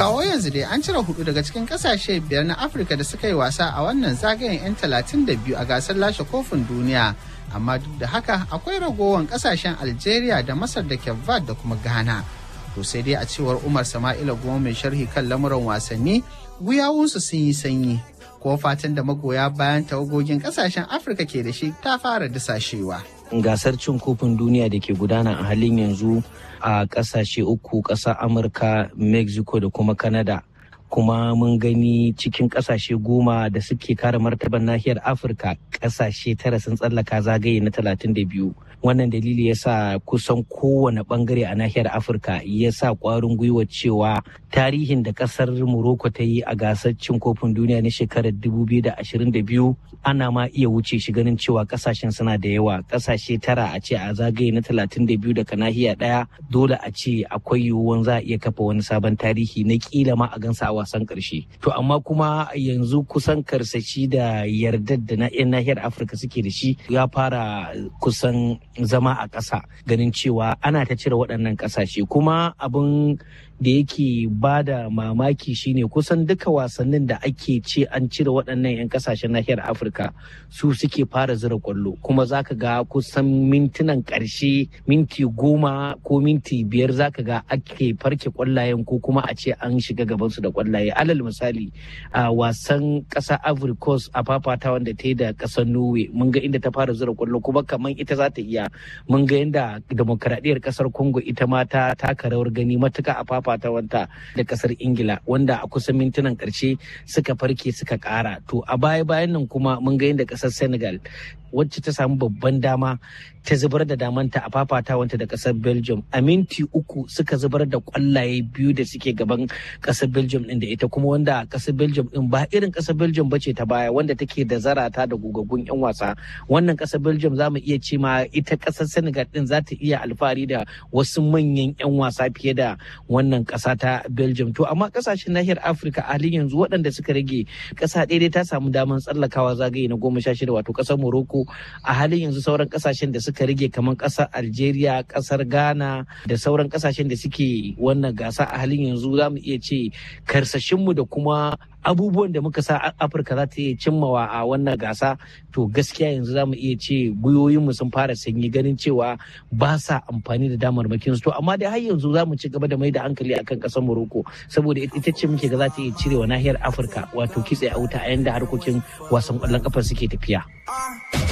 kawo yanzu dai an cire hudu daga cikin kasashe biyar na afirka da suka yi wasa a wannan zagayen 'yan talatin da biyu a gasar lashe kofin duniya amma duk da haka akwai ragowar kasashen algeria da masar da kevad da kuma ghana to sai dai a cewar umar sama'ila goma mai sharhi kan lamuran wasanni guyawunsu sun yi sanyi ko fatan da magoya bayan tawagogin kasashen afirka ke da shi ta fara disashewa gasar cin kofin duniya da ke gudana a halin yanzu a kasashe uku ƙasar amurka mexico da kuma canada kuma mun gani cikin kasashe goma da suke kare martaban nahiyar afirka kasashe tara sun tsallaka zagaye na talatin da biyu wannan dalili ya sa kusan kowane bangare a nahiyar afirka ya sa kwarin gwiwa cewa tarihin da kasar morocco ta yi a gasar cin kofin duniya na shekarar 2022 ana ma iya wuce shi ganin cewa kasashen suna da yawa kasashe tara a ce a zagaye na 32 daga nahiya daya dole a ce akwai yiwuwan za a iya kafa wani sabon tarihi na kila ma a gansa a wasan karshe to amma kuma yanzu kusan karsashi da yardar da na yan nahiyar afirka suke da shi ya fara kusan zama a ƙasa ganin cewa ana ta cire waɗannan ƙasashe kuma abin da yake ba da mamaki shine kusan duka wasannin da ake ce an cire waɗannan 'yan kasashen nahiyar afirka su suke fara zira kwallo kuma zaka ga kusan mintunan ƙarshe minti goma ko minti biyar zaka ga ake farke kwallayen ko kuma a ce an shiga gabansu da kwallaye alal misali a wasan ƙasa ivory coast a fafata wanda ta yi da ƙasar norway mun ga inda ta fara zira kwallo kuma kamar ita za ta iya mun ga yadda demokaradiyyar ƙasar congo ita ma ta taka rawar gani matuka a fafata wanta da kasar ingila wanda a kusan mintunan karshe suka farke suka kara to a baya bayan nan kuma mun ga yadda kasar senegal wacce ta samu babban dama ta zubar da damanta a fafatawanta da kasar belgium a minti uku suka zubar da kwallaye biyu da suke gaban kasar belgium din da ita kuma wanda kasar belgium din ba irin kasar belgium bace ta baya wanda take da zarata da gugaggun yan wasa wannan kasar belgium za mu iya ce ma ita kasar senegal din za ta iya alfahari da wasu manyan yan wasa fiye da wannan kasa ta belgium to amma kasashen nahiyar afirka a halin yanzu waɗanda suka rage kasa ɗaya ta samu damar tsallakawa zagaye na goma sha shida wato kasar morocco a halin yanzu sauran kasashen da suka rage kamar kasar algeria kasar ghana da sauran kasashen da suke wannan gasa a halin yanzu za mu iya ce karsashinmu da kuma abubuwan da muka sa afirka za ta iya cimmawa a wannan gasa to gaskiya yanzu za mu iya ce gwiwoyinmu sun fara sanyi ganin cewa ba sa amfani da damarmakin su to amma dai har yanzu za mu ci gaba da mai da hankali akan kasar morocco saboda ita ce muke ga za ta iya cirewa nahiyar afirka wato kitse a wuta a yanda harkokin wasan kwallon kafa suke tafiya.